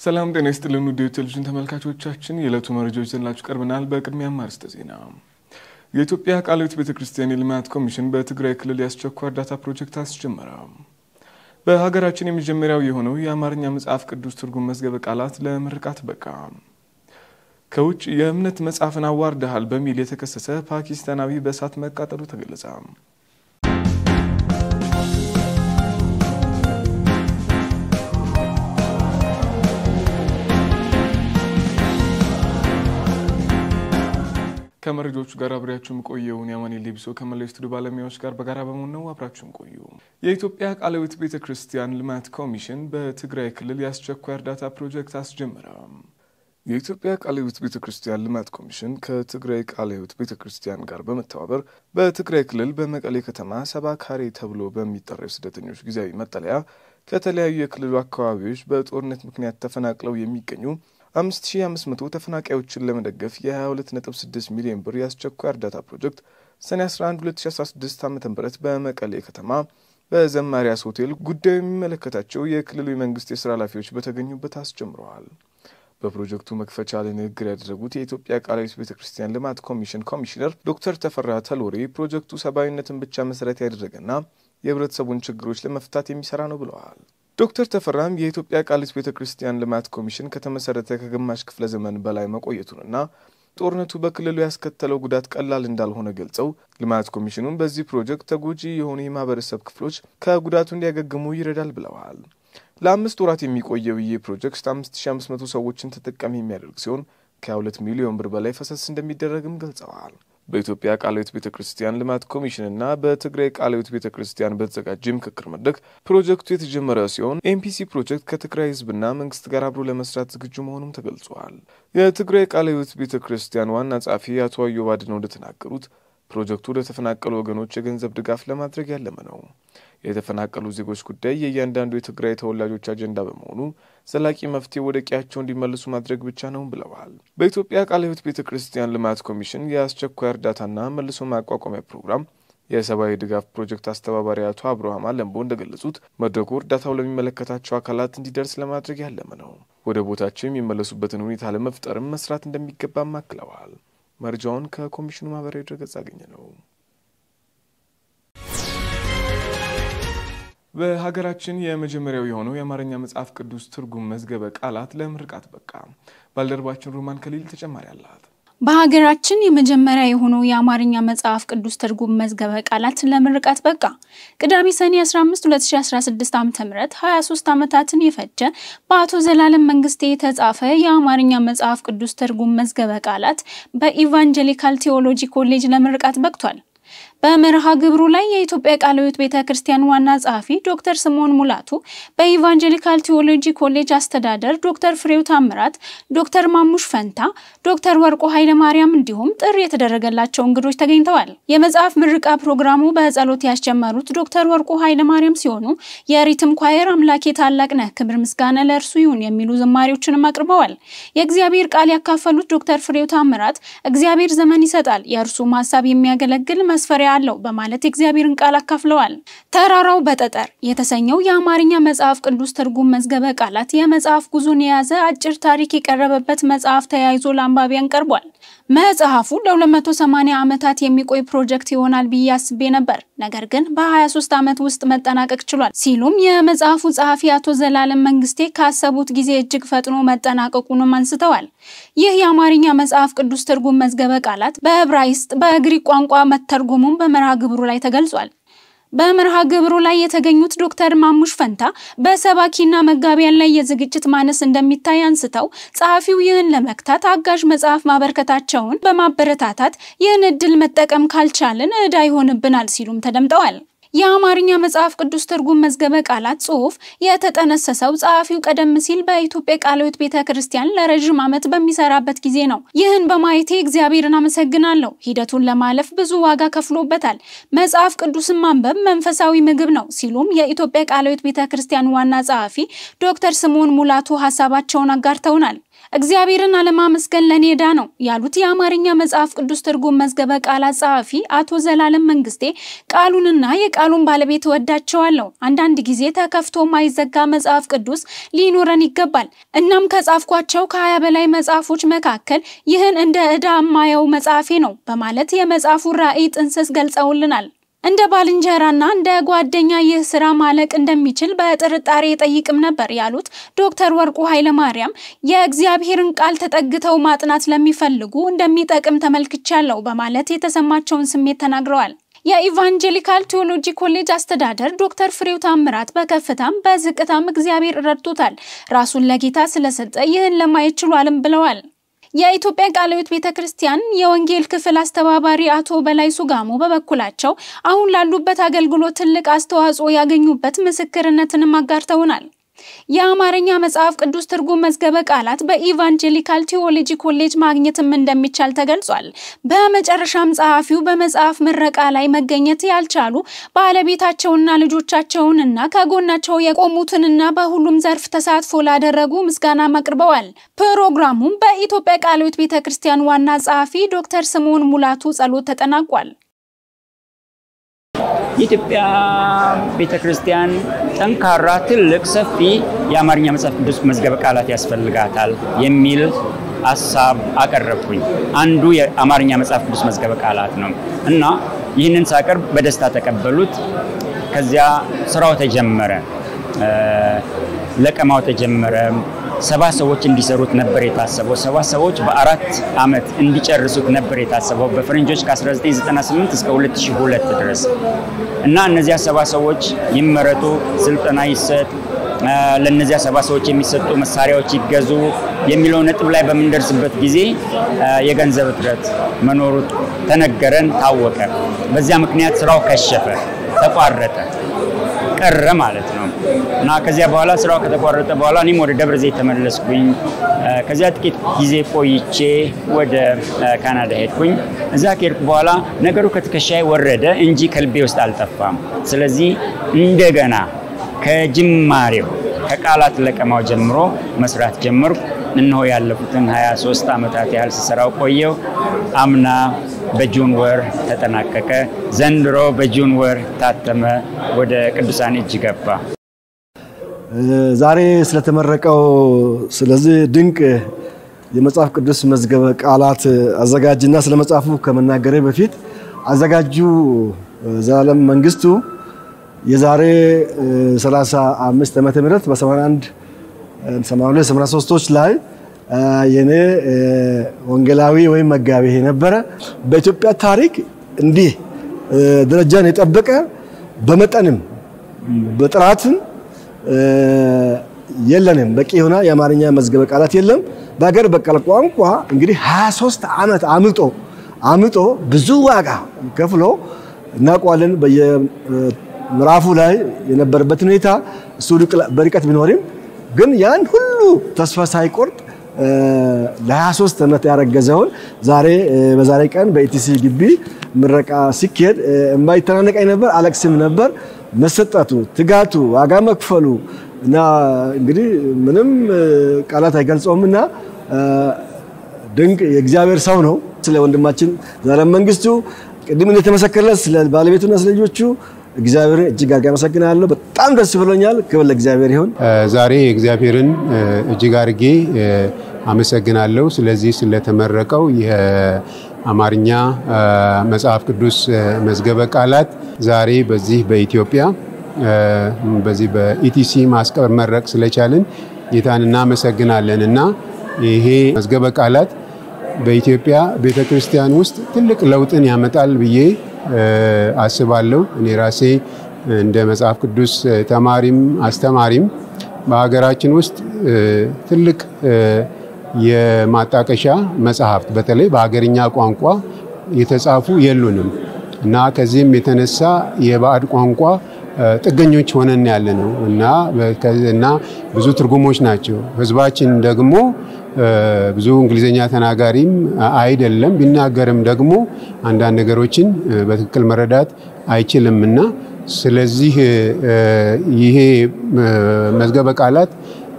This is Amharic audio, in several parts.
ሰላም ጤና ይስጥልን ውድ ቴሌቪዥን ተመልካቾቻችን፣ የዕለቱ መረጃዎች ይዘንላችሁ ቀርበናል። በቅድሚያ አርዕስተ ዜና። የኢትዮጵያ ቃለ ሕይወት ቤተ ክርስቲያን የልማት ኮሚሽን በትግራይ ክልል የአስቸኳይ እርዳታ ፕሮጀክት አስጀመረ። በሀገራችን የመጀመሪያው የሆነው የአማርኛ መጽሐፍ ቅዱስ ትርጉም መዝገበ ቃላት ለምርቃት በቃ። ከውጭ የእምነት መጽሐፍን አዋርደሃል በሚል የተከሰሰ ፓኪስታናዊ በእሳት መቃጠሉ ተገለጸ። ከመረጃዎቹ ጋር አብሬያችሁም ቆየውን የአማኔ ሌቢሶ ከመላው ስቱዲዮ ባለሙያዎች ጋር በጋራ በመሆን ነው። አብራችሁም ቆዩ። የኢትዮጵያ ቃለ ሕይወት ቤተ ክርስቲያን ልማት ኮሚሽን በትግራይ ክልል የአስቸኳይ እርዳታ ፕሮጀክት አስጀመረ። የኢትዮጵያ ቃለ ሕይወት ቤተ ክርስቲያን ልማት ኮሚሽን ከትግራይ ቃለ ሕይወት ቤተ ክርስቲያን ጋር በመተባበር በትግራይ ክልል በመቀሌ ከተማ ሰባ ካሬ ተብሎ በሚጠራው የስደተኞች ጊዜያዊ መጠለያ ከተለያዩ የክልሉ አካባቢዎች በጦርነት ምክንያት ተፈናቅለው የሚገኙ 5500 ተፈናቃዮችን ለመደገፍ የ22.6 ሚሊዮን ብር የአስቸኳይ እርዳታ ፕሮጀክት ሰኔ 11 2016 ዓ ም በመቀሌ ከተማ በዘማሪያስ ሆቴል ጉዳዩ የሚመለከታቸው የክልሉ የመንግስት የስራ ኃላፊዎች በተገኙበት አስጀምረዋል። በፕሮጀክቱ መክፈቻ ላይ ንግግር ያደረጉት የኢትዮጵያ ቃለ ሕይወት ቤተ ክርስቲያን ልማት ኮሚሽን ኮሚሽነር ዶክተር ተፈራ ተሎሬ ፕሮጀክቱ ሰብአዊነትን ብቻ መሰረት ያደረገና የህብረተሰቡን ችግሮች ለመፍታት የሚሰራ ነው ብለዋል። ዶክተር ተፈራም የኢትዮጵያ ቃለ ሕይወት ቤተ ክርስቲያን ልማት ኮሚሽን ከተመሰረተ ከግማሽ ክፍለ ዘመን በላይ መቆየቱንና ጦርነቱ በክልሉ ያስከተለው ጉዳት ቀላል እንዳልሆነ ገልጸው ልማት ኮሚሽኑን በዚህ ፕሮጀክት ተጎጂ የሆኑ የማህበረሰብ ክፍሎች ከጉዳቱ እንዲያገግሙ ይረዳል ብለዋል። ለአምስት ወራት የሚቆየው ይህ ፕሮጀክት 5500 ሰዎችን ተጠቃሚ የሚያደርግ ሲሆን ከ2 ሚሊዮን ብር በላይ ፈሰስ እንደሚደረግም ገልጸዋል። በኢትዮጵያ ቃለ ሕይወት ቤተ ክርስቲያን ልማት ኮሚሽንና በትግራይ ቃለ ሕይወት ቤተ ክርስቲያን በተዘጋጀ ምክክር መድረክ ፕሮጀክቱ የተጀመረ ሲሆን ኤምፒሲ ፕሮጀክት ከትግራይ ህዝብና መንግስት ጋር አብሮ ለመስራት ዝግጁ መሆኑም ተገልጿል። የትግራይ ቃለ ሕይወት ቤተ ክርስቲያን ዋና ጸሐፊ አቶ አዮብ አድነው እንደተናገሩት ፕሮጀክቱ ለተፈናቀሉ ወገኖች የገንዘብ ድጋፍ ለማድረግ ያለመ ነው። የተፈናቀሉ ዜጎች ጉዳይ የእያንዳንዱ የትግራይ ተወላጆች አጀንዳ በመሆኑ ዘላቂ መፍትሄ ወደ ቀያቸው እንዲመልሱ ማድረግ ብቻ ነው ብለዋል። በኢትዮጵያ ቃለ ሕይወት ቤተ ክርስቲያን ልማት ኮሚሽን የአስቸኳይ እርዳታና መልሶ ማቋቋሚያ ፕሮግራም የሰብአዊ ድጋፍ ፕሮጀክት አስተባባሪ አቶ አብርሃም አለምቦ እንደገለጹት መድረኩ እርዳታው ለሚመለከታቸው አካላት እንዲደርስ ለማድረግ ያለመ ነው። ወደ ቦታቸው የሚመለሱበትን ሁኔታ ለመፍጠርም መስራት እንደሚገባም አክለዋል። መረጃውን ከኮሚሽኑ ማህበራዊ ድረገጽ አገኘ ነው። በሀገራችን የመጀመሪያው የሆነው የአማርኛ መጽሐፍ ቅዱስ ትርጉም መዝገበ ቃላት ለምርቃት በቃ። ባልደረባችን ሩማን ከሊል ተጨማሪ አላት። በሀገራችን የመጀመሪያ የሆነው የአማርኛ መጽሐፍ ቅዱስ ትርጉም መዝገበ ቃላት ለምርቃት በቃ። ቅዳሜ ሰኔ 15 2016 ዓ.ም 23 ዓመታትን የፈጀ በአቶ ዘላለም መንግስቴ የተጻፈ የአማርኛ መጽሐፍ ቅዱስ ትርጉም መዝገበ ቃላት በኢቫንጀሊካል ቴዎሎጂ ኮሌጅ ለምርቃት በቅቷል። በመርሃ ግብሩ ላይ የኢትዮጵያ ቃለ ሕይወት ቤተ ክርስቲያን ዋና ጸሐፊ ዶክተር ስምዖን ሙላቱ፣ በኢቫንጀሊካል ቴዎሎጂ ኮሌጅ አስተዳደር ዶክተር ፍሬው ታምራት፣ ዶክተር ማሙሽ ፈንታ፣ ዶክተር ወርቆ ኃይለ ማርያም እንዲሁም ጥሪ የተደረገላቸው እንግዶች ተገኝተዋል። የመጽሐፍ ምርቃ ፕሮግራሙ በጸሎት ያስጀመሩት ዶክተር ወርቆ ኃይለ ማርያም ሲሆኑ የሪትም ኳየር አምላኬ ታላቅ ነህ፣ ክብር ምስጋና ለእርሱ ይሁን የሚሉ ዝማሬዎችንም አቅርበዋል። የእግዚአብሔር ቃል ያካፈሉት ዶክተር ፍሬው ታምራት እግዚአብሔር ዘመን ይሰጣል፣ የእርሱም ሀሳብ የሚያገለግል መስፈሪያ አለው በማለት የእግዚአብሔርን ቃል አካፍለዋል። ተራራው በጠጠር የተሰኘው የአማርኛ መጽሐፍ ቅዱስ ትርጉም መዝገበ ቃላት የመጽሐፍ ጉዞን የያዘ አጭር ታሪክ የቀረበበት መጽሐፍ ተያይዞ ለአንባቢያን ቀርቧል። መጽሐፉ ለ280 ዓመታት የሚቆይ ፕሮጀክት ይሆናል ብዬ አስቤ ነበር፣ ነገር ግን በ23 ዓመት ውስጥ መጠናቀቅ ችሏል ሲሉም የመጽሐፉ ጸሐፊ አቶ ዘላለም መንግስቴ ካሰቡት ጊዜ እጅግ ፈጥኖ መጠናቀቁንም አንስተዋል። ይህ የአማርኛ መጽሐፍ ቅዱስ ትርጉም መዝገበ ቃላት በዕብራይስጥ በግሪክ ቋንቋ መተርጎሙን በመርሃ ግብሩ ላይ ተገልጿል። በመርሃ ግብሩ ላይ የተገኙት ዶክተር ማሙሽ ፈንታ በሰባኪና መጋቢያን ላይ የዝግጅት ማነስ እንደሚታይ አንስተው ጸሐፊው ይህን ለመክታት አጋዥ መጽሐፍ ማበርከታቸውን በማበረታታት ይህን እድል መጠቀም ካልቻልን ዕዳ ይሆንብናል ሲሉም ተደምጠዋል። የአማርኛ መጽሐፍ ቅዱስ ትርጉም መዝገበ ቃላት ጽሑፍ የተጠነሰሰው ጸሐፊው ቀደም ሲል በኢትዮጵያ ቃለ ሕይወት ቤተ ክርስቲያን ለረዥም ዓመት በሚሰራበት ጊዜ ነው። ይህን በማየቴ እግዚአብሔርን አመሰግናለሁ። ሂደቱን ለማለፍ ብዙ ዋጋ ከፍሎበታል። መጽሐፍ ቅዱስን ማንበብ መንፈሳዊ ምግብ ነው ሲሉም የኢትዮጵያ ቃለ ሕይወት ቤተ ክርስቲያን ዋና ጸሐፊ ዶክተር ስምዖን ሙላቱ ሀሳባቸውን አጋርተውናል። እግዚአብሔርን አለማመስገን ለኔ ዕዳ ነው ያሉት የአማርኛ መጽሐፍ ቅዱስ ትርጉም መዝገበ ቃላት ጸሐፊ አቶ ዘላለም መንግስቴ ቃሉንና የቃሉን ባለቤት እወዳቸዋለሁ። አንዳንድ ጊዜ ተከፍቶ ማይዘጋ መጽሐፍ ቅዱስ ሊኖረን ይገባል። እናም ከጻፍኳቸው ከሀያ በላይ መጽሐፎች መካከል ይህን እንደ ዕዳ የማየው መጽሐፌ ነው በማለት የመጽሐፉን ራዕይ ጥንስስ ገልጸውልናል። እንደ ባልንጀራና እንደ ጓደኛ ይህ ስራ ማለቅ እንደሚችል በጥርጣሬ ጠይቅም ነበር ያሉት ዶክተር ወርቁ ኃይለማርያም የእግዚአብሔርን ቃል ተጠግተው ማጥናት ለሚፈልጉ እንደሚጠቅም ተመልክቻለሁ በማለት የተሰማቸውን ስሜት ተናግረዋል። የኢቫንጀሊካል ቴዎሎጂ ኮሌጅ አስተዳደር ዶክተር ፍሬው ታምራት በከፍታም በዝቅታም እግዚአብሔር ረድቶታል፣ ራሱን ለጌታ ስለሰጠ ይህን ለማየት ችሏልም ብለዋል። የኢትዮጵያ ቃለ ሕይወት ቤተ ክርስቲያን የወንጌል ክፍል አስተባባሪ አቶ በላይ ሱጋሞ በበኩላቸው አሁን ላሉበት አገልግሎት ትልቅ አስተዋጽኦ ያገኙበት ምስክርነትንም አጋርተውናል። የአማርኛ መጽሐፍ ቅዱስ ትርጉም መዝገበ ቃላት በኢቫንጀሊካል ቴዎሎጂ ኮሌጅ ማግኘትም እንደሚቻል ተገልጿል። በመጨረሻም ጸሐፊው በመጽሐፍ ምረቃ ላይ መገኘት ያልቻሉ ባለቤታቸውና ልጆቻቸውንና ከጎናቸው የቆሙትንና በሁሉም ዘርፍ ተሳትፎ ላደረጉ ምስጋናም አቅርበዋል። ፕሮግራሙም በኢትዮጵያ ቃለ ሕይወት ቤተ ክርስቲያን ዋና ጸሐፊ ዶክተር ስምዖን ሙላቱ ጸሎት ተጠናቋል። የኢትዮጵያ ቤተ ክርስቲያን ጠንካራ፣ ትልቅ፣ ሰፊ የአማርኛ መጽሐፍ ቅዱስ መዝገበ ቃላት ያስፈልጋታል የሚል ሀሳብ አቀረብኩኝ። አንዱ የአማርኛ መጽሐፍ ቅዱስ መዝገበ ቃላት ነው እና ይህንን ሳቀርብ በደስታ ተቀበሉት። ከዚያ ስራው ተጀመረ፣ ለቀማው ተጀመረ። ሰባ ሰዎች እንዲሰሩት ነበር የታሰበው። ሰባ ሰዎች በአራት ዓመት እንዲጨርሱት ነበር የታሰበው በፈረንጆች ከ1998 እስከ 2002 ድረስ እና እነዚያ ሰባ ሰዎች ይመረጡ፣ ስልጠና ይሰጥ፣ ለእነዚያ ሰባ ሰዎች የሚሰጡ መሳሪያዎች ይገዙ የሚለው ነጥብ ላይ በምንደርስበት ጊዜ የገንዘብ እጥረት መኖሩ ተነገረን፣ ታወቀ። በዚያ ምክንያት ስራው ከሸፈ፣ ተቋረጠ፣ ቀረ ማለት ነው። እና ከዚያ በኋላ ስራው ከተቋረጠ በኋላ እኔም ወደ ደብረ ዘይት ተመለስኩኝ። ከዚያ ጥቂት ጊዜ ቆይቼ ወደ ካናዳ ሄድኩኝ። እዛ ከሄድኩ በኋላ ነገሩ ከትከሻዬ ወረደ እንጂ ከልቤ ውስጥ አልጠፋም። ስለዚህ እንደገና ከጅማሬው ከቃላት ለቀማው ጀምሮ መስራት ጀመርኩ። እነሆ ያለፉትን 23 ዓመታት ያህል ስሰራው ቆየው። አምና በጁን ወር ተጠናቀቀ። ዘንድሮ በጁን ወር ታተመ፣ ወደ ቅዱሳን እጅ ገባ። ዛሬ ስለተመረቀው ስለዚህ ድንቅ የመጽሐፍ ቅዱስ መዝገበ ቃላት አዘጋጅና ስለ መጽሐፉ ከመናገሬ በፊት አዘጋጁ ዘላለም መንግስቱ የዛሬ 35 ዓመተ ምህረት በ81 82 83ቶች ላይ የኔ ወንጌላዊ ወይም መጋቢ የነበረ በኢትዮጵያ ታሪክ እንዲህ ደረጃን የጠበቀ በመጠንም በጥራትም የለንም። በቂ የሆነ የአማርኛ መዝገበ ቃላት የለም። በሀገር በቀል ቋንቋ እንግዲህ 23 ዓመት አምጦ አምጦ ብዙ ዋጋ ከፍሎ እናውቀዋለን። በየምዕራፉ ላይ የነበረበት ሁኔታ እሱ በርቀት ቢኖርም ግን ያን ሁሉ ተስፋ ሳይቆርጥ ለ23 ዓመት ያረገዘውን ዛሬ በዛሬ ቀን በኢቲሲ ግቢ ምረቃ ሲካሄድ የማይተናነቀኝ ነበር፣ አለቅስም ነበር። መሰጠቱ፣ ትጋቱ፣ ዋጋ መክፈሉ እና እንግዲህ ምንም ቃላት አይገልጸውም እና ድንቅ የእግዚአብሔር ሰው ነው። ስለ ወንድማችን ዘላለም መንግስቱ ቅድም እንደተመሰከረለት ስለ ባለቤቱና ስለ ልጆቹ እግዚአብሔርን እጅግ አድርጌ አመሰግናለሁ። በጣም ደስ ብሎኛል። ክብር ለእግዚአብሔር ይሁን። ዛሬ እግዚአብሔርን እጅግ አድርጌ አመሰግናለሁ። ስለዚህ ስለተመረቀው የአማርኛ መጽሐፍ ቅዱስ መዝገበ ቃላት ዛሬ በዚህ በኢትዮጵያ በዚህ በኢቲሲ ማስመረቅ ስለቻልን ጌታን እናመሰግናለን እና ይሄ መዝገበ ቃላት በኢትዮጵያ ቤተ ክርስቲያን ውስጥ ትልቅ ለውጥን ያመጣል ብዬ አስባለሁ። እኔ ራሴ እንደ መጽሐፍ ቅዱስ ተማሪም አስተማሪም በሀገራችን ውስጥ ትልቅ የማጣቀሻ መጽሐፍት በተለይ በሀገርኛ ቋንቋ የተጻፉ የሉንም እና ከዚህም የተነሳ የባዕድ ቋንቋ ጥገኞች ሆነን ያለ ነው እና ብዙ ትርጉሞች ናቸው። ህዝባችን ደግሞ ብዙ እንግሊዝኛ ተናጋሪም አይደለም። ቢናገርም ደግሞ አንዳንድ ነገሮችን በትክክል መረዳት አይችልም እና ስለዚህ ይሄ መዝገበ ቃላት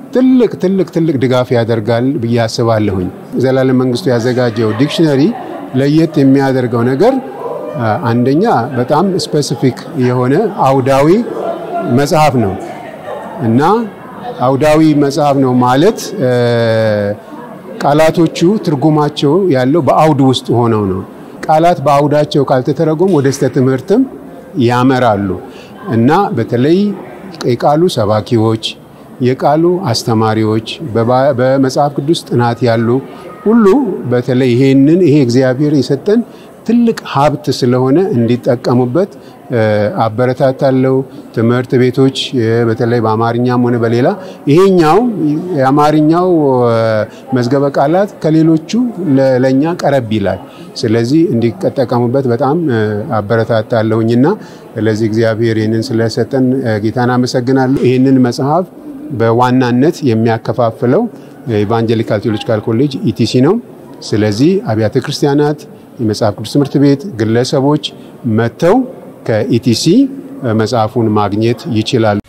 ትልቅ ትልቅ ትልቅ ድጋፍ ያደርጋል ብዬ አስባለሁኝ። ዘላለም መንግስቱ ያዘጋጀው ዲክሽነሪ ለየት የሚያደርገው ነገር አንደኛ በጣም ስፔሲፊክ የሆነ አውዳዊ መጽሐፍ ነው እና አውዳዊ መጽሐፍ ነው ማለት ቃላቶቹ ትርጉማቸው ያለው በአውድ ውስጥ ሆነው ነው። ቃላት በአውዳቸው ካልተተረጎሙ ወደ ስህተት ትምህርትም ያመራሉ እና በተለይ የቃሉ ሰባኪዎች፣ የቃሉ አስተማሪዎች፣ በመጽሐፍ ቅዱስ ጥናት ያሉ ሁሉ በተለይ ይሄንን ይሄ እግዚአብሔር የሰጠን ትልቅ ሀብት ስለሆነ እንዲጠቀሙበት አበረታታለው። ትምህርት ቤቶች በተለይ በአማርኛም ሆነ በሌላ ይሄኛው የአማርኛው መዝገበ ቃላት ከሌሎቹ ለእኛ ቀረብ ይላል። ስለዚህ እንዲጠቀሙበት በጣም አበረታታለሁኝና ስለዚህ እግዚአብሔር ይህንን ስለሰጠን ጌታን አመሰግናለሁ። ይህንን መጽሐፍ በዋናነት የሚያከፋፍለው ኢቫንጀሊካል ቴዎሎጂካል ኮሌጅ ኢቲሲ ነው። ስለዚህ አብያተ ክርስቲያናት የመጽሐፍ ቅዱስ ትምህርት ቤት ግለሰቦች መጥተው ከኢቲሲ መጽሐፉን ማግኘት ይችላሉ።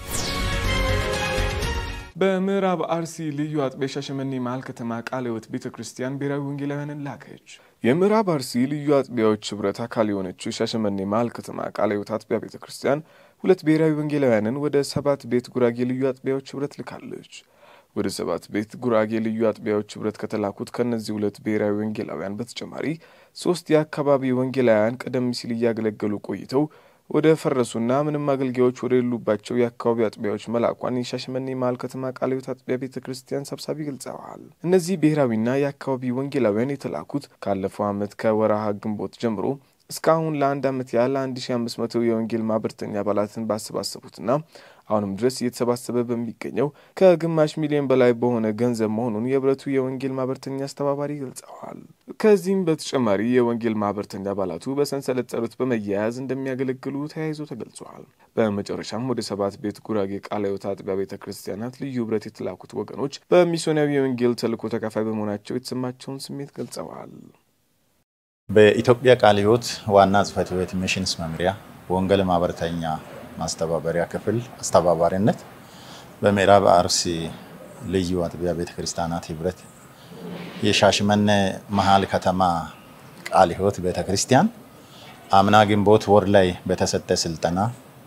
በምዕራብ አርሲ ልዩ አጥቢያ ሻሸመኔ መሀል ከተማ ቃለ ሕይወት ቤተ ክርስቲያን ብሔራዊ ወንጌላውያንን ላከች። የምዕራብ አርሲ ልዩ አጥቢያዎች ህብረት አካል የሆነችው ሻሸመኔ መሀል ከተማ ቃለ ሕይወት አጥቢያ ቤተ ክርስቲያን ሁለት ብሔራዊ ወንጌላውያንን ወደ ሰባት ቤት ጉራጌ ልዩ አጥቢያዎች ህብረት ልካለች። ወደ ሰባት ቤት ጉራጌ ልዩ አጥቢያዎች ህብረት ከተላኩት ከእነዚህ ሁለት ብሔራዊ ወንጌላውያን በተጨማሪ ሶስት የአካባቢ ወንጌላውያን ቀደም ሲል እያገለገሉ ቆይተው ወደ ፈረሱና ምንም አገልጋዮች ወደ ሌሉባቸው የአካባቢ አጥቢያዎች መላኳን የሻሸመኔ መሀል ከተማ ቃለ ሕይወት አጥቢያ ቤተ ክርስቲያን ሰብሳቢ ገልጸዋል። እነዚህ ብሔራዊና የአካባቢ ወንጌላውያን የተላኩት ካለፈው ዓመት ከወረሃ ግንቦት ጀምሮ እስካሁን ለአንድ ዓመት ያህል 1500 የወንጌል ማህበርተኛ አባላትን ባሰባሰቡትና አሁንም ድረስ እየተሰባሰበ በሚገኘው ከግማሽ ሚሊዮን በላይ በሆነ ገንዘብ መሆኑን የህብረቱ የወንጌል ማህበርተኛ አስተባባሪ ገልጸዋል። ከዚህም በተጨማሪ የወንጌል ማህበርተኛ አባላቱ በሰንሰለት ጸሎት በመያያዝ እንደሚያገለግሉ ተያይዞ ተገልጿል። በመጨረሻም ወደ ሰባት ቤት ጉራጌ ቃለ ሕይወት አጥቢያ ቤተ ክርስቲያናት ልዩ ህብረት የተላኩት ወገኖች በሚስዮናዊ የወንጌል ተልእኮ ተካፋይ በመሆናቸው የተሰማቸውን ስሜት ገልጸዋል። በኢትዮጵያ ቃለ ሕይወት ዋና ጽሕፈት ቤት ሚሽንስ መምሪያ ወንጌል ማህበርተኛ ማስተባበሪያ ክፍል አስተባባሪነት በምዕራብ አርሲ ልዩ አጥቢያ ቤተ ክርስቲያናት ህብረት የሻሸመኔ መሀል ከተማ ቃለ ሕይወት ቤተ ክርስቲያን አምና ግንቦት ወር ላይ በተሰጠ ስልጠና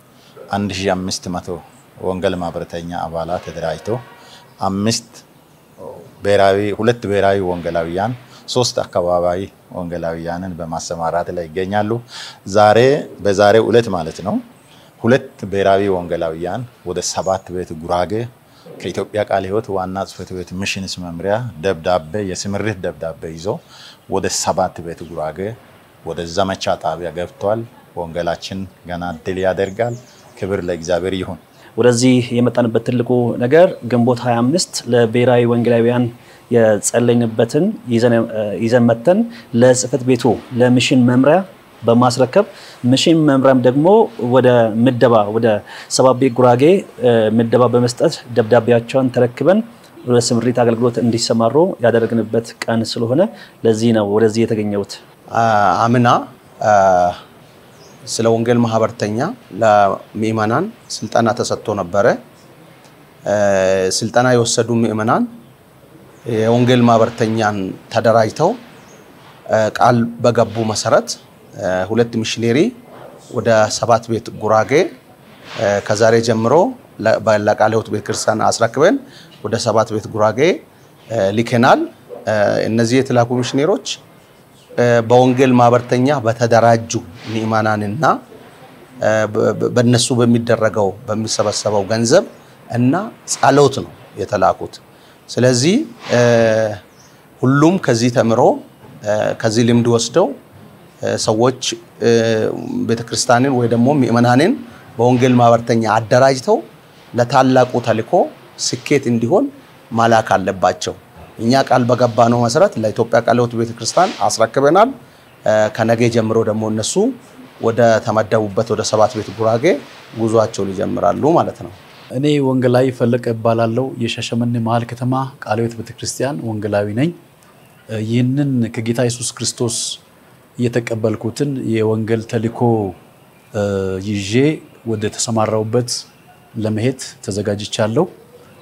1500 ወንጌል ማህበርተኛ አባላት ተደራጅተው አምስት ብሔራዊ ሁለት ብሔራዊ ወንጌላውያን ሶስት አካባቢ ወንጌላውያንን በማሰማራት ላይ ይገኛሉ። ዛሬ በዛሬው ዕለት ማለት ነው ሁለት ብሔራዊ ወንጌላውያን ወደ ሰባት ቤት ጉራጌ ከኢትዮጵያ ቃለ ሕይወት ዋና ጽሕፈት ቤት ሚሽንስ መምሪያ ደብዳቤ የስምሪት ደብዳቤ ይዞ ወደ ሰባት ቤት ጉራጌ ወደ ዘመቻ ጣቢያ ገብቷል። ወንጌላችን ገና ድል ያደርጋል። ክብር ለእግዚአብሔር ይሁን። ወደዚህ የመጣንበት ትልቁ ነገር ግንቦት 25 ለብሔራዊ ወንጌላውያን የጸለይንበትን ይዘን መተን ለጽሕፈት ቤቱ ለሚሽን መምሪያ በማስረከብ ሚሽን መምሪያም ደግሞ ወደ ምደባ ወደ ሰባት ቤት ጉራጌ ምደባ በመስጠት ደብዳቤያቸውን ተረክበን ወደ ስምሪት አገልግሎት እንዲሰማሩ ያደረግንበት ቀን ስለሆነ ለዚህ ነው ወደዚህ የተገኘሁት። አምና ስለ ወንጌል ማህበርተኛ ለምእመናን ስልጠና ተሰጥቶ ነበረ። ስልጠና የወሰዱ ምእመናን የወንጌል ማህበርተኛን ተደራጅተው ቃል በገቡ መሰረት ሁለት ሚሽነሪ ወደ ሰባት ቤት ጉራጌ ከዛሬ ጀምሮ ለቃለ ሕይወት ቤተክርስቲያን አስረክበን ወደ ሰባት ቤት ጉራጌ ልከናል። እነዚህ የተላኩ ሚሽነሮች በወንጌል ማህበርተኛ በተደራጁ ምእመናንና በነሱ በሚደረገው በሚሰበሰበው ገንዘብ እና ጸሎት ነው የተላኩት። ስለዚህ ሁሉም ከዚህ ተምሮ ከዚህ ልምድ ወስደው ሰዎች ቤተክርስቲያንን ወይ ደግሞ ምእመናንን በወንጌል ማህበርተኛ አደራጅተው ለታላቁ ተልእኮ ስኬት እንዲሆን ማላክ አለባቸው። እኛ ቃል በገባነው መሰረት ለኢትዮጵያ ቃለ ሕይወት ቤተክርስቲያን አስረክበናል። ከነገ ጀምሮ ደግሞ እነሱ ወደ ተመደቡበት ወደ ሰባት ቤት ጉራጌ ጉዟቸውን ይጀምራሉ ማለት ነው። እኔ ወንጌላዊ ፈለቀ እባላለሁ። የሻሸመኔ መሀል ከተማ ቃለ ሕይወት ቤተክርስቲያን ወንጌላዊ ነኝ። ይህንን ከጌታ ኢየሱስ ክርስቶስ የተቀበልኩትን የወንጌል ተልእኮ ይዤ ወደ ተሰማራውበት ለመሄድ ተዘጋጅቻለሁ።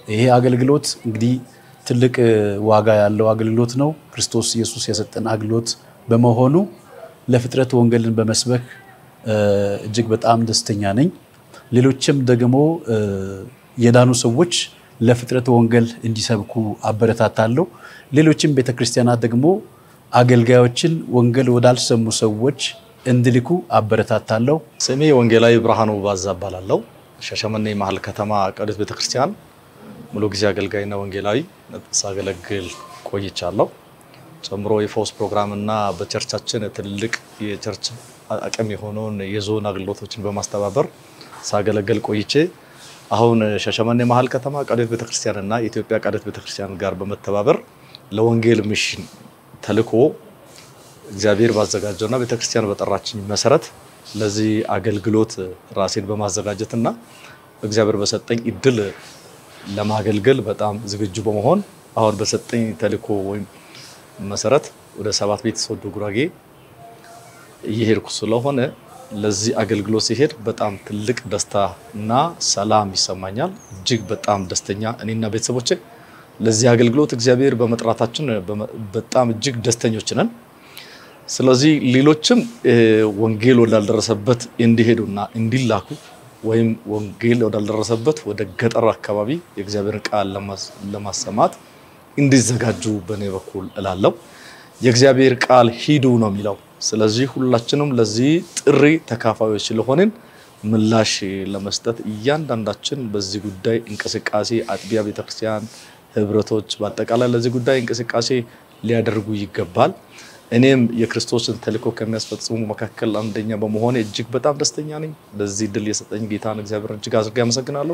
ይሄ አገልግሎት እንግዲህ ትልቅ ዋጋ ያለው አገልግሎት ነው። ክርስቶስ ኢየሱስ የሰጠን አገልግሎት በመሆኑ ለፍጥረት ወንጌልን በመስበክ እጅግ በጣም ደስተኛ ነኝ። ሌሎችም ደግሞ የዳኑ ሰዎች ለፍጥረት ወንጌል እንዲሰብኩ አበረታታለሁ። ሌሎችም ቤተክርስቲያናት ደግሞ አገልጋዮችን ወንጌል ወዳልሰሙ ሰዎች እንዲልኩ አበረታታለሁ። ስሜ ወንጌላዊ ብርሃኑ ባዛ እባላለሁ። ሻሸመኔ መሀል ከተማ ቅዱስ ቤተክርስቲያን ሙሉ ጊዜ አገልጋይና ወንጌላዊ ሳገለግል ቆይቻለሁ። ጨምሮ የፈውስ ፕሮግራም እና በቸርቻችን ትልቅ የቸርች አቅም የሆነውን የዞን አገልግሎቶችን በማስተባበር ሳገለግል ቆይቼ አሁን ሻሸመኔ መሀል ከተማ ቅዱስ ቤተክርስቲያን እና የኢትዮጵያ ቅዱስ ቤተክርስቲያን ጋር በመተባበር ለወንጌል ሚሽን ተልኮ እግዚአብሔር ባዘጋጀውና ቤተክርስቲያን በጠራችኝ መሰረት ለዚህ አገልግሎት ራሴን በማዘጋጀት እና እግዚአብሔር በሰጠኝ እድል ለማገልገል በጣም ዝግጁ በመሆን አሁን በሰጠኝ ተልኮ ወይም መሰረት ወደ ሰባት ቤት ሶዶ ጉራጌ እየሄድኩ ስለሆነ ለዚህ አገልግሎት ሲሄድ በጣም ትልቅ ደስታ እና ሰላም ይሰማኛል። እጅግ በጣም ደስተኛ እኔና ቤተሰቦቼ ለዚህ አገልግሎት እግዚአብሔር በመጥራታችን በጣም እጅግ ደስተኞች ነን። ስለዚህ ሌሎችም ወንጌል ወዳልደረሰበት እንዲሄዱና እንዲላኩ ወይም ወንጌል ወዳልደረሰበት ወደ ገጠር አካባቢ የእግዚአብሔርን ቃል ለማሰማት እንዲዘጋጁ በእኔ በኩል እላለሁ። የእግዚአብሔር ቃል ሂዱ ነው የሚለው። ስለዚህ ሁላችንም ለዚህ ጥሪ ተካፋዮች ስለሆንን ምላሽ ለመስጠት እያንዳንዳችን በዚህ ጉዳይ እንቅስቃሴ አጥቢያ ቤተክርስቲያን፣ ህብረቶች በአጠቃላይ ለዚህ ጉዳይ እንቅስቃሴ ሊያደርጉ ይገባል። እኔም የክርስቶስን ተልእኮ ከሚያስፈጽሙ መካከል አንደኛ በመሆኔ እጅግ በጣም ደስተኛ ነኝ። ለዚህ ድል የሰጠኝ ጌታን እግዚአብሔር እጅግ አድርጌ አመሰግናለሁ።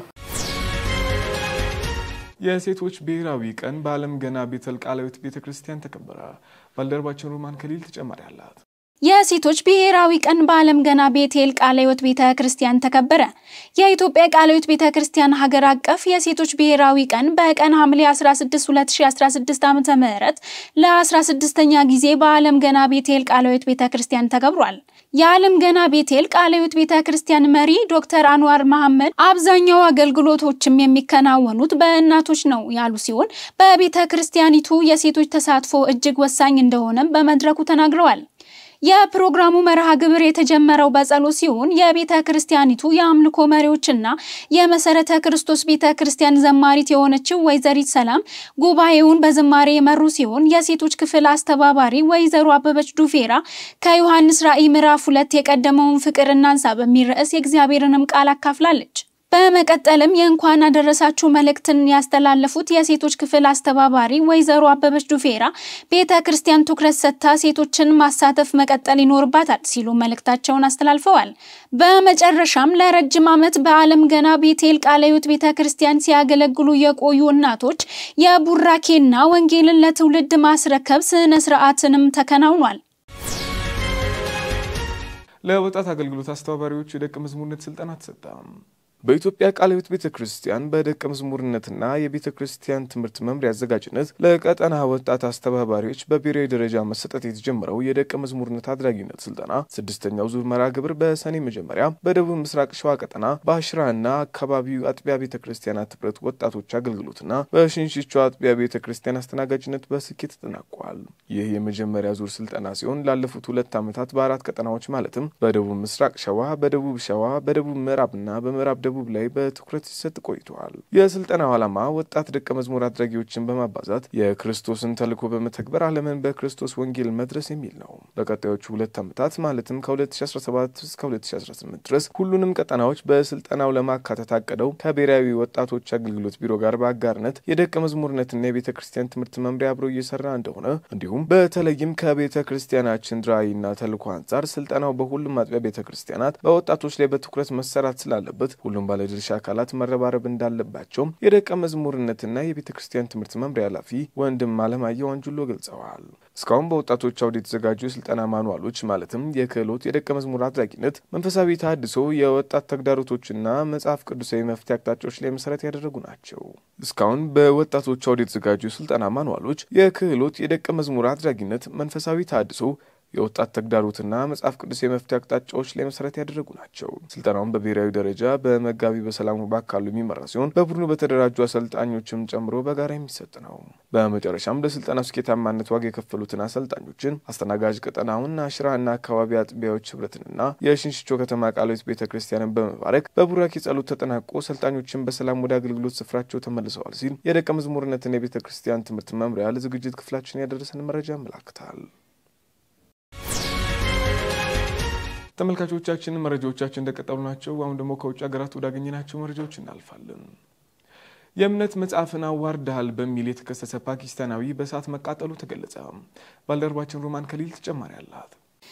የሴቶች ብሔራዊ ቀን በዓለም ገና ቤተል ቃላዊት ቤተ ክርስቲያን ተከበረ። ባልደረባችን ሮማን ከሊል ተጨማሪ አላት። የሴቶች ብሔራዊ ቀን በዓለም ገና ቤቴል ቃለ ሕይወት ቤተ ክርስቲያን ተከበረ። የኢትዮጵያ ቃለ ሕይወት ቤተ ክርስቲያን ሀገር አቀፍ የሴቶች ብሔራዊ ቀን በቀን ሐምሌ 16 2016 ዓ.ም ለ16ኛ ጊዜ በዓለም ገና ቤቴል ቃለ ሕይወት ቤተ ክርስቲያን ተከብሯል። የዓለም ገና ቤቴል ቃለ ሕይወት ቤተ ክርስቲያን መሪ ዶክተር አንዋር መሐመድ አብዛኛው አገልግሎቶችም የሚከናወኑት በእናቶች ነው ያሉ ሲሆን በቤተ ክርስቲያኒቱ የሴቶች ተሳትፎ እጅግ ወሳኝ እንደሆነም በመድረኩ ተናግረዋል። የፕሮግራሙ መርሃ ግብር የተጀመረው በጸሎት ሲሆን የቤተ ክርስቲያኒቱ የአምልኮ መሪዎችና የመሰረተ ክርስቶስ ቤተ ክርስቲያን ዘማሪት የሆነችው ወይዘሪት ሰላም ጉባኤውን በዝማሬ የመሩ ሲሆን የሴቶች ክፍል አስተባባሪ ወይዘሮ አበበች ዱፌራ ከዮሐንስ ራእይ ምዕራፍ ሁለት የቀደመውን ፍቅር እናንሳ በሚል ርዕስ የእግዚአብሔርንም ቃል አካፍላለች። በመቀጠልም የእንኳን አደረሳችሁ መልእክትን ያስተላለፉት የሴቶች ክፍል አስተባባሪ ወይዘሮ አበበች ዱፌራ ቤተ ክርስቲያን ትኩረት ሰጥታ ሴቶችን ማሳተፍ መቀጠል ይኖርባታል ሲሉ መልእክታቸውን አስተላልፈዋል። በመጨረሻም ለረጅም ዓመት በዓለም ገና ቤቴል ቃለ ሕይወት ቤተ ክርስቲያን ሲያገለግሉ የቆዩ እናቶች የቡራኬና ወንጌልን ለትውልድ ማስረከብ ስነ ስርዓትንም ተከናውኗል። ለወጣት አገልግሎት አስተባባሪዎች የደቀ መዝሙርነት ስልጠና ተሰጠ። በኢትዮጵያ ቃለ ሕይወት ቤተ ክርስቲያን በደቀ መዝሙርነትና የቤተ ክርስቲያን ትምህርት መምሪያ አዘጋጅነት ለቀጠና ወጣት አስተባባሪዎች በብሔራዊ ደረጃ መሰጠት የተጀመረው የደቀ መዝሙርነት አድራጊነት ስልጠና ስድስተኛው ዙር መርሃ ግብር በሰኔ መጀመሪያ በደቡብ ምስራቅ ሸዋ ቀጠና በአሽራና አካባቢው አጥቢያ ቤተ ክርስቲያናት ህብረት ወጣቶች አገልግሎትና በሽንሽቾ አጥቢያ ቤተ ክርስቲያን አስተናጋጅነት በስኬት ተጠናቋል። ይህ የመጀመሪያ ዙር ስልጠና ሲሆን ላለፉት ሁለት ዓመታት በአራት ቀጠናዎች ማለትም በደቡብ ምስራቅ ሸዋ፣ በደቡብ ሸዋ፣ በደቡብ ምዕራብና በምዕራብ ደቡብ ላይ በትኩረት ሲሰጥ ቆይተዋል። የስልጠናው ዓላማ ወጣት ደቀ መዝሙር አድራጊዎችን በማባዛት የክርስቶስን ተልዕኮ በመተግበር ዓለምን በክርስቶስ ወንጌል መድረስ የሚል ነው። በቀጣዮቹ ሁለት ዓመታት ማለትም ከ2017 እስከ 2018 ድረስ ሁሉንም ቀጠናዎች በስልጠናው ለማካተት አቅደው ከብሔራዊ ወጣቶች አገልግሎት ቢሮ ጋር በአጋርነት የደቀ መዝሙርነትና የቤተ ክርስቲያን ትምህርት መምሪያ አብሮ እየሰራ እንደሆነ እንዲሁም በተለይም ከቤተ ክርስቲያናችን ራዕይና ተልዕኮ አንጻር ስልጠናው በሁሉም አጥቢያ ቤተ ክርስቲያናት በወጣቶች ላይ በትኩረት መሰራት ስላለበት ሁሉም ባለድርሻ አካላት መረባረብ እንዳለባቸውም የደቀ መዝሙርነትና የቤተ ክርስቲያን ትምህርት መምሪያ ኃላፊ ወንድም አለማየሁ አንጁሎ ገልጸዋል። እስካሁን በወጣቶች አውድ የተዘጋጁ የስልጠና ማኑዋሎች ማለትም የክህሎት፣ የደቀ መዝሙር አድራጊነት፣ መንፈሳዊ ተሃድሶ፣ የወጣት ተግዳሮቶችና መጽሐፍ ቅዱሳዊ መፍትሄ አቅጣጫዎች ላይ መሰረት ያደረጉ ናቸው። እስካሁን በወጣቶች አውድ የተዘጋጁ የስልጠና ማኑዋሎች የክህሎት፣ የደቀ መዝሙር አድራጊነት፣ መንፈሳዊ ተሃድሶ የወጣት ተግዳሮትና መጽሐፍ ቅዱስ የመፍትሄ አቅጣጫዎች ላይ መሰረት ያደረጉ ናቸው። ስልጠናውን በብሔራዊ ደረጃ በመጋቢ በሰላሙ ባካሉ የሚመራ ሲሆን በቡድኑ በተደራጁ አሰልጣኞችም ጨምሮ በጋራ የሚሰጥ ነው። በመጨረሻም ለስልጠናው ስኬታማነት ዋጋ የከፈሉትን አሰልጣኞችን አስተናጋጅ ቀጠናውን አሽራና አካባቢ አጥቢያዎች ህብረትንና የሽንሽቾ ከተማ ቃልዮት ቤተ ክርስቲያንን በመባረክ በቡራኬ ጸሎት ተጠናቆ ሰልጣኞችን በሰላም ወደ አገልግሎት ስፍራቸው ተመልሰዋል ሲል የደቀ መዝሙርነትና የቤተ ክርስቲያን ትምህርት መምሪያ ለዝግጅት ክፍላችን ያደረሰን መረጃ ያመላክታል። ተመልካቾቻችን መረጃዎቻችን እንደቀጠሉ ናቸው። አሁን ደግሞ ከውጭ ሀገራት ወዳገኘናቸው መረጃዎች እናልፋለን። የእምነት መጽሐፍን አዋርደሃል በሚል የተከሰሰ ፓኪስታናዊ በእሳት መቃጠሉ ተገለጸ። ባልደረባችን ሮማን ከሊል ተጨማሪ አላት።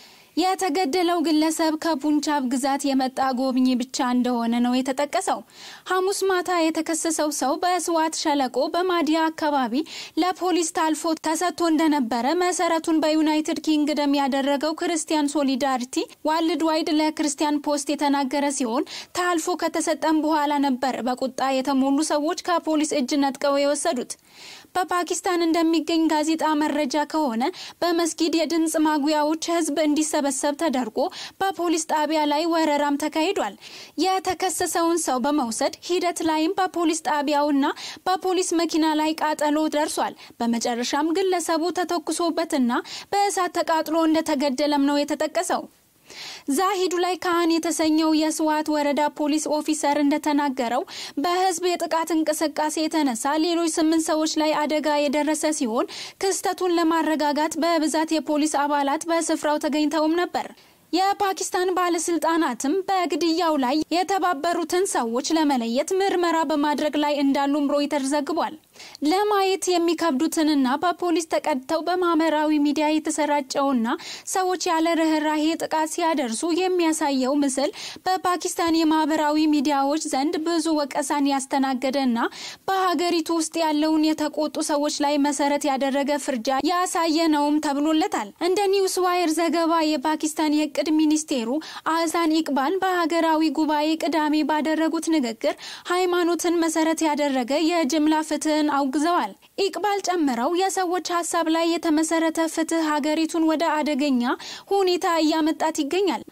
የተገደለው ግለሰብ ከፑንቻብ ግዛት የመጣ ጎብኚ ብቻ እንደሆነ ነው የተጠቀሰው። ሐሙስ ማታ የተከሰሰው ሰው በስዋት ሸለቆ በማዲያ አካባቢ ለፖሊስ ታልፎ ተሰጥቶ እንደነበረ መሰረቱን በዩናይትድ ኪንግደም ያደረገው ክርስቲያን ሶሊዳሪቲ ዋልድ ዋይድ ለክርስቲያን ፖስት የተናገረ ሲሆን ታልፎ ከተሰጠም በኋላ ነበር በቁጣ የተሞሉ ሰዎች ከፖሊስ እጅ ነጥቀው የወሰዱት። በፓኪስታን እንደሚገኝ ጋዜጣ መረጃ ከሆነ በመስጊድ የድምፅ ማጉያዎች ህዝብ እንዲሰበሰብ ተደርጎ በፖሊስ ጣቢያ ላይ ወረራም ተካሂዷል። የተከሰሰውን ሰው በመውሰድ ሂደት ላይም በፖሊስ ጣቢያውና በፖሊስ መኪና ላይ ቃጠሎ ደርሷል። በመጨረሻም ግለሰቡ ተተኩሶበትና በእሳት ተቃጥሎ እንደተገደለም ነው የተጠቀሰው። ዛሂዱ ላይ ካህን የተሰኘው የስዋት ወረዳ ፖሊስ ኦፊሰር እንደተናገረው በህዝብ የጥቃት እንቅስቃሴ የተነሳ ሌሎች ስምንት ሰዎች ላይ አደጋ የደረሰ ሲሆን ክስተቱን ለማረጋጋት በብዛት የፖሊስ አባላት በስፍራው ተገኝተውም ነበር። የፓኪስታን ባለስልጣናትም በግድያው ላይ የተባበሩትን ሰዎች ለመለየት ምርመራ በማድረግ ላይ እንዳሉም ሮይተርስ ዘግቧል። ለማየት የሚከብዱትንና በፖሊስ ተቀድተው በማህበራዊ ሚዲያ የተሰራጨውና ሰዎች ያለ ርኅራሄ ጥቃት ሲያደርሱ የሚያሳየው ምስል በፓኪስታን የማህበራዊ ሚዲያዎች ዘንድ ብዙ ወቀሳን ያስተናገደና በሀገሪቱ ውስጥ ያለውን የተቆጡ ሰዎች ላይ መሰረት ያደረገ ፍርጃ ያሳየ ነውም ተብሎለታል። እንደ ኒውስ ዋይር ዘገባ የፓኪስታን የእቅድ ሚኒስቴሩ አህሳን ኢቅባል በሀገራዊ ጉባኤ ቅዳሜ ባደረጉት ንግግር ሃይማኖትን መሰረት ያደረገ የጅምላ ፍትህን አውግዘዋል። ኢቅባል ጨምረው የሰዎች ሀሳብ ላይ የተመሰረተ ፍትህ ሀገሪቱን ወደ አደገኛ ሁኔታ እያመጣት ይገኛል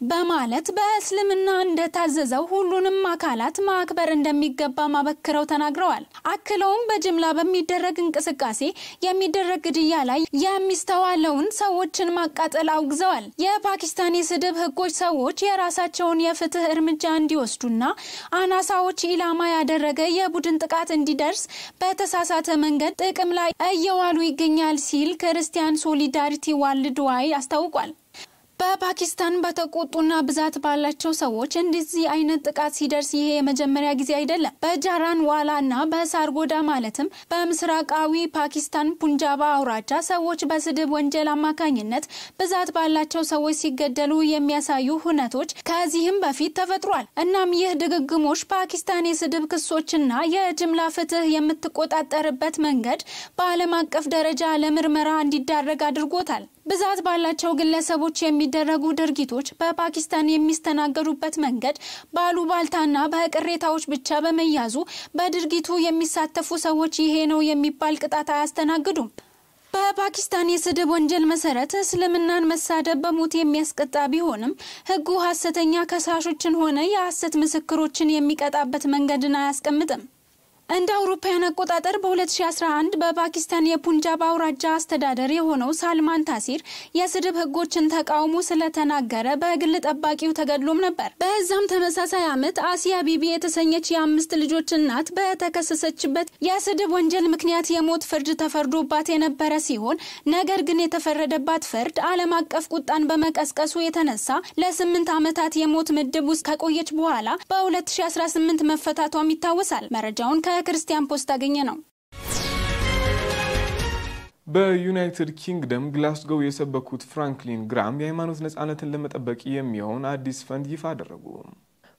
በማለት በእስልምና እንደታዘዘው ሁሉንም አካላት ማክበር እንደሚገባ ማበክረው ተናግረዋል። አክለውም በጅምላ በሚደረግ እንቅስቃሴ የሚደረግ ግድያ ላይ የሚስተዋለውን ሰዎችን ማቃጠል አውግዘዋል። የፓኪስታን የስድብ ህጎች ሰዎች የራሳቸውን የፍትህ እርምጃ እንዲወስዱና አናሳዎች ኢላማ ያደረገ የቡድን ጥቃት እንዲደርስ በተሳሳተ መንገድ ጥቅም ላይ እየዋሉ ይገኛል ሲል ክርስቲያን ሶሊዳሪቲ ዋልድ ዋይ አስታውቋል። በፓኪስታን በተቆጡና ብዛት ባላቸው ሰዎች እንደዚህ አይነት ጥቃት ሲደርስ ይሄ የመጀመሪያ ጊዜ አይደለም። በጃራን ዋላ እና በሳርጎዳ ማለትም በምስራቃዊ ፓኪስታን ፑንጃባ አውራጃ ሰዎች በስድብ ወንጀል አማካኝነት ብዛት ባላቸው ሰዎች ሲገደሉ የሚያሳዩ ሁነቶች ከዚህም በፊት ተፈጥሯል። እናም ይህ ድግግሞሽ ፓኪስታን የስድብ ክሶችና የጅምላ ፍትህ የምትቆጣጠርበት መንገድ በዓለም አቀፍ ደረጃ ለምርመራ እንዲዳረግ አድርጎታል። ብዛት ባላቸው ግለሰቦች የሚደረጉ ድርጊቶች በፓኪስታን የሚስተናገዱበት መንገድ ባሉባልታና በቅሬታዎች ብቻ በመያዙ በድርጊቱ የሚሳተፉ ሰዎች ይሄ ነው የሚባል ቅጣት አያስተናግዱም። በፓኪስታን የስድብ ወንጀል መሰረት እስልምናን መሳደብ በሞት የሚያስቀጣ ቢሆንም ሕጉ ሐሰተኛ ከሳሾችን ሆነ የሐሰት ምስክሮችን የሚቀጣበት መንገድን አያስቀምጥም። እንደ አውሮፓውያን አቆጣጠር በ2011 በፓኪስታን የፑንጃብ አውራጃ አስተዳደር የሆነው ሳልማን ታሲር የስድብ ህጎችን ተቃውሞ ስለተናገረ በግል ጠባቂው ተገድሎም ነበር። በዛም ተመሳሳይ ዓመት አሲያ ቢቢ የተሰኘች የአምስት ልጆች እናት በተከሰሰችበት የስድብ ወንጀል ምክንያት የሞት ፍርድ ተፈርዶባት የነበረ ሲሆን ነገር ግን የተፈረደባት ፍርድ ዓለም አቀፍ ቁጣን በመቀስቀሱ የተነሳ ለስምንት ዓመታት የሞት ምድብ ውስጥ ከቆየች በኋላ በ2018 መፈታቷም ይታወሳል። መረጃውን ከክርስቲያን ፖስት አገኘ ነው። በዩናይትድ ኪንግደም ግላስጎው የሰበኩት ፍራንክሊን ግራም የሃይማኖት ነጻነትን ለመጠበቅ የሚሆን አዲስ ፈንድ ይፋ አደረጉ።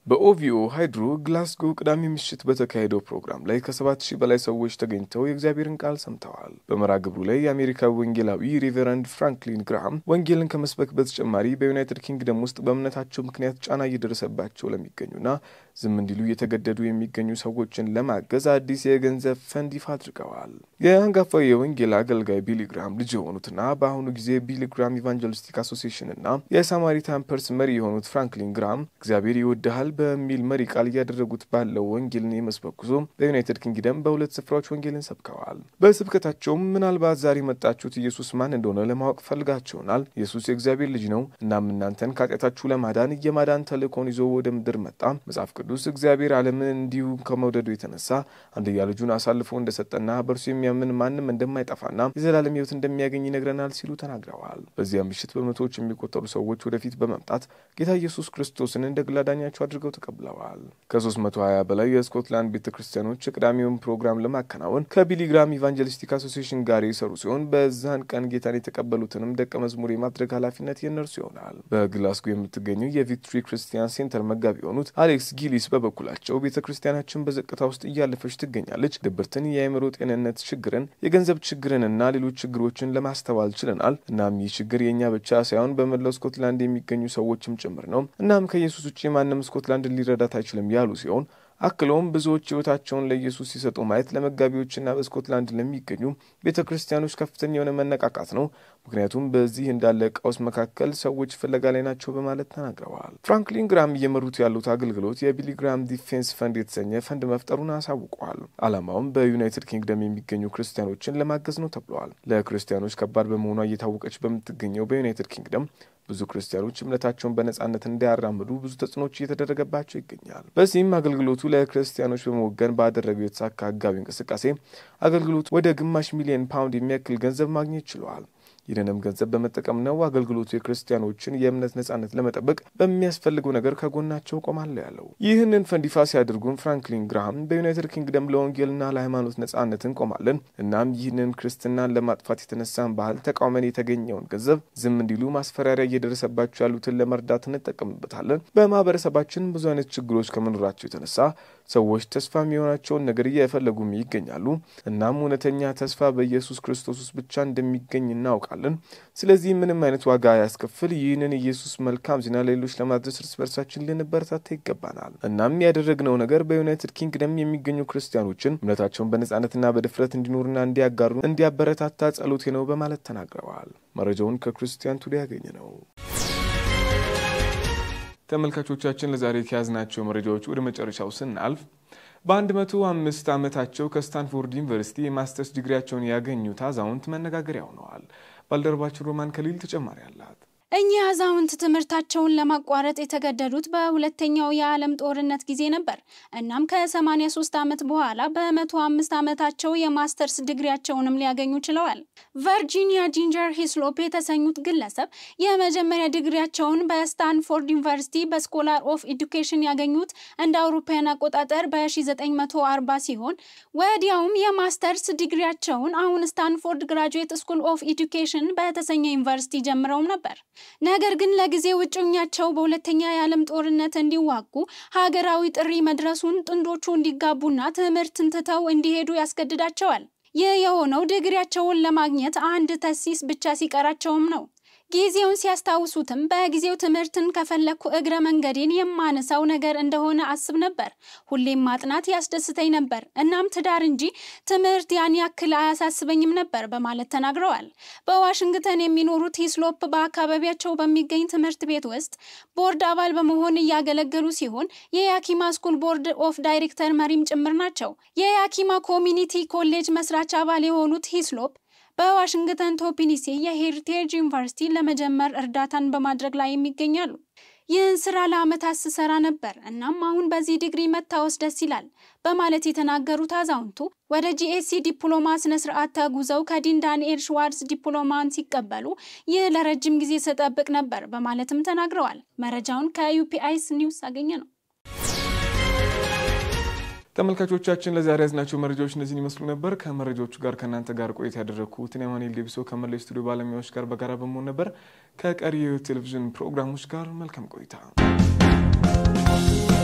በኦቪኦ ሃይድሮ ግላስጎ ቅዳሜ ምሽት በተካሄደው ፕሮግራም ላይ ከሰባት ሺህ በላይ ሰዎች ተገኝተው የእግዚአብሔርን ቃል ሰምተዋል። በመርሃ ግብሩ ላይ የአሜሪካ ወንጌላዊ ሪቨረንድ ፍራንክሊን ግራሃም ወንጌልን ከመስበክ በተጨማሪ በዩናይትድ ኪንግደም ውስጥ በእምነታቸው ምክንያት ጫና እየደረሰባቸው ለሚገኙና ዝም እንዲሉ እየተገደዱ የሚገኙ ሰዎችን ለማገዝ አዲስ የገንዘብ ፈንድ ይፋ አድርገዋል። የአንጋፋው የወንጌል አገልጋይ ቢሊ ግራም ልጅ የሆኑትና በአሁኑ ጊዜ ቢሊ ግራም ኢቫንጀሊስቲክ አሶሲሽን እና የሳማሪታን ፐርስ መሪ የሆኑት ፍራንክሊን ግራም እግዚአብሔር ይወድሃል በሚል መሪ ቃል እያደረጉት ባለው ወንጌልን የመስበክ ጉዞ በዩናይትድ ኪንግደም በሁለት ስፍራዎች ወንጌልን ሰብከዋል። በስብከታቸውም ምናልባት ዛሬ የመጣችሁት ኢየሱስ ማን እንደሆነ ለማወቅ ፈልጋችሁናል። ኢየሱስ የእግዚአብሔር ልጅ ነው። እናም እናንተን ከኃጢአታችሁ ለማዳን የማዳን ተልእኮን ይዞ ወደ ምድር መጣ። መጽሐፍ ቅዱስ እግዚአብሔር ዓለምን እንዲሁ ከመውደዱ የተነሳ አንድያ ልጁን አሳልፎ እንደሰጠና በእርሱ የሚያምን ማንም እንደማይጠፋና የዘላለም ሕይወት እንደሚያገኝ ይነግረናል ሲሉ ተናግረዋል። በዚያ ምሽት በመቶዎች የሚቆጠሩ ሰዎች ወደፊት በመምጣት ጌታ ኢየሱስ ክርስቶስን እንደ ግል አዳኛቸው አድርገው ተቀብለዋል። ከ320 በላይ የስኮትላንድ ቤተ ክርስቲያኖች የቅዳሜውን ፕሮግራም ለማከናወን ከቢሊግራም ኢቫንጀሊስቲክ አሶሲሽን ጋር የሰሩ ሲሆን በዛን ቀን ጌታን የተቀበሉትንም ደቀ መዝሙር የማድረግ ኃላፊነት የእነርሱ ይሆናል። በግላስጎ የምትገኘው የቪክቶሪ ክርስቲያን ሴንተር መጋቢ የሆኑት አሌክስ ጊሊስ በበኩላቸው ቤተ ክርስቲያናችን በዝቅታ ውስጥ እያለፈች ትገኛለች። ድብርትን፣ የአእምሮ ጤንነት ችግርን፣ የገንዘብ ችግርንና ሌሎች ችግሮችን ለማስተዋል ችለናል። እናም ይህ ችግር የእኛ ብቻ ሳይሆን በመላው ስኮትላንድ የሚገኙ ሰዎችም ጭምር ነው። እናም ከኢየሱስ ውጭ ማንም ስኮትላንድን ሊረዳት አይችልም ያሉ ሲሆን አክለውም ብዙዎች ሕይወታቸውን ለኢየሱስ ሲሰጡ ማየት ለመጋቢዎችና በስኮትላንድ ለሚገኙ ቤተ ክርስቲያኖች ከፍተኛ የሆነ መነቃቃት ነው። ምክንያቱም በዚህ እንዳለ ቀውስ መካከል ሰዎች ፍለጋ ላይ ናቸው በማለት ተናግረዋል። ፍራንክሊን ግራም እየመሩት ያሉት አገልግሎት የቢሊ ግራም ዲፌንስ ፈንድ የተሰኘ ፈንድ መፍጠሩን አሳውቀዋል። ዓላማውም በዩናይትድ ኪንግደም የሚገኙ ክርስቲያኖችን ለማገዝ ነው ተብለዋል። ለክርስቲያኖች ከባድ በመሆኗ እየታወቀች በምትገኘው በዩናይትድ ኪንግደም ብዙ ክርስቲያኖች እምነታቸውን በነጻነት እንዲያራምዱ ብዙ ተጽዕኖች እየተደረገባቸው ይገኛል። በዚህም አገልግሎቱ ለክርስቲያኖች በመወገን ባደረገው የተሳካ ህጋዊ እንቅስቃሴ አገልግሎቱ ወደ ግማሽ ሚሊዮን ፓውንድ የሚያክል ገንዘብ ማግኘት ችለዋል። ይህንንም ገንዘብ በመጠቀም ነው አገልግሎቱ የክርስቲያኖችን የእምነት ነጻነት ለመጠበቅ በሚያስፈልገው ነገር ከጎናቸው ቆማለሁ ያለው። ይህንን ፈንድ ይፋ ሲያደርጉም ፍራንክሊን ግራሃም በዩናይትድ ኪንግደም ለወንጌልና ለሃይማኖት ነጻነት እንቆማለን። እናም ይህንን ክርስትናን ለማጥፋት የተነሳን ባህል ተቃውመን የተገኘውን ገንዘብ ዝም እንዲሉ ማስፈራሪያ እየደረሰባቸው ያሉትን ለመርዳት እንጠቀምበታለን። በማህበረሰባችን ብዙ አይነት ችግሮች ከመኖራቸው የተነሳ ሰዎች ተስፋ የሚሆናቸውን ነገር እየፈለጉም ይገኛሉ። እናም እውነተኛ ተስፋ በኢየሱስ ክርስቶስ ውስጥ ብቻ እንደሚገኝ እናውቃለን። ስለዚህ ምንም አይነት ዋጋ ያስከፍል ይህንን ኢየሱስ መልካም ዜና ለሌሎች ለማድረስ እርስ በርሳችን ልንበረታታ ይገባናል። እናም ያደረግነው ነገር በዩናይትድ ኪንግደም የሚገኙ ክርስቲያኖችን እምነታቸውን በነጻነትና በድፍረት እንዲኖሩና እንዲያጋሩ እንዲያበረታታ ጸሎቴ ነው በማለት ተናግረዋል። መረጃውን ከክርስቲያን ቱዴ ያገኘ ነው። ተመልካቾቻችን ለዛሬ ከያዝናቸው መረጃዎች ወደ መጨረሻው ስናልፍ በአንድ መቶ አምስት ዓመታቸው ከስታንፎርድ ዩኒቨርሲቲ የማስተርስ ዲግሪያቸውን ያገኙት አዛውንት መነጋገሪያ ሆነዋል። ባልደረባችን ሮማን ከሊል ተጨማሪ አላት። እኚህ አዛውንት ትምህርታቸውን ለማቋረጥ የተገደዱት በሁለተኛው የዓለም ጦርነት ጊዜ ነበር። እናም ከ83 ዓመት በኋላ በ105 ዓመታቸው የማስተርስ ዲግሪያቸውንም ሊያገኙ ችለዋል። ቨርጂኒያ ጂንጀር ሂስሎፕ የተሰኙት ግለሰብ የመጀመሪያ ዲግሪያቸውን በስታንፎርድ ዩኒቨርሲቲ በስኮላር ኦፍ ኤዱኬሽን ያገኙት እንደ አውሮፓውያን አቆጣጠር በ1940 ሲሆን ወዲያውም የማስተርስ ዲግሪያቸውን አሁን ስታንፎርድ ግራጁዌት ስኩል ኦፍ ኤዱኬሽን በተሰኘ ዩኒቨርሲቲ ጀምረውም ነበር። ነገር ግን ለጊዜው እጮኛቸው በሁለተኛ የዓለም ጦርነት እንዲዋጉ ሀገራዊ ጥሪ መድረሱን ጥንዶቹ እንዲጋቡና ትምህርትን ትተው እንዲሄዱ ያስገድዳቸዋል። ይህ የሆነው ዲግሪያቸውን ለማግኘት አንድ ተሲስ ብቻ ሲቀራቸውም ነው። ጊዜውን ሲያስታውሱትም በጊዜው ትምህርትን ከፈለግኩ እግረ መንገዴን የማነሳው ነገር እንደሆነ አስብ ነበር። ሁሌም ማጥናት ያስደስተኝ ነበር። እናም ትዳር እንጂ ትምህርት ያን ያክል አያሳስበኝም ነበር በማለት ተናግረዋል። በዋሽንግተን የሚኖሩት ሂስሎፕ በአካባቢያቸው በሚገኝ ትምህርት ቤት ውስጥ ቦርድ አባል በመሆን እያገለገሉ ሲሆን የያኪማ ስኩል ቦርድ ኦፍ ዳይሬክተር መሪም ጭምር ናቸው። የያኪማ ኮሚኒቲ ኮሌጅ መስራች አባል የሆኑት ሂስሎፕ በዋሽንግተን ቶፒኒሴ የሄሪቴጅ ዩኒቨርሲቲ ለመጀመር እርዳታን በማድረግ ላይ የሚገኛሉ። ይህን ስራ ለአመታት ስሰራ ነበር። እናም አሁን በዚህ ዲግሪ መታወስ ደስ ይላል በማለት የተናገሩት አዛውንቱ ወደ ጂኤስሲ ዲፕሎማ ስነ ስርዓት ተጉዘው ከዲን ዳንኤል ሽዋርዝ ዲፕሎማን ሲቀበሉ ይህ ለረጅም ጊዜ ስጠብቅ ነበር በማለትም ተናግረዋል። መረጃውን ከዩፒአይስ ኒውስ አገኘ ነው። ተመልካቾቻችን ለዛሬ ያዝናቸው መረጃዎች እነዚህን ይመስሉ ነበር። ከመረጃዎቹ ጋር ከእናንተ ጋር ቆይታ ያደረግኩት እኔ አማኑኤል ዴቢሶ ከመላው ስቱዲዮ ባለሙያዎች ጋር በጋራ በመሆን ነበር። ከቀሪ የቴሌቪዥን ፕሮግራሞች ጋር መልካም ቆይታ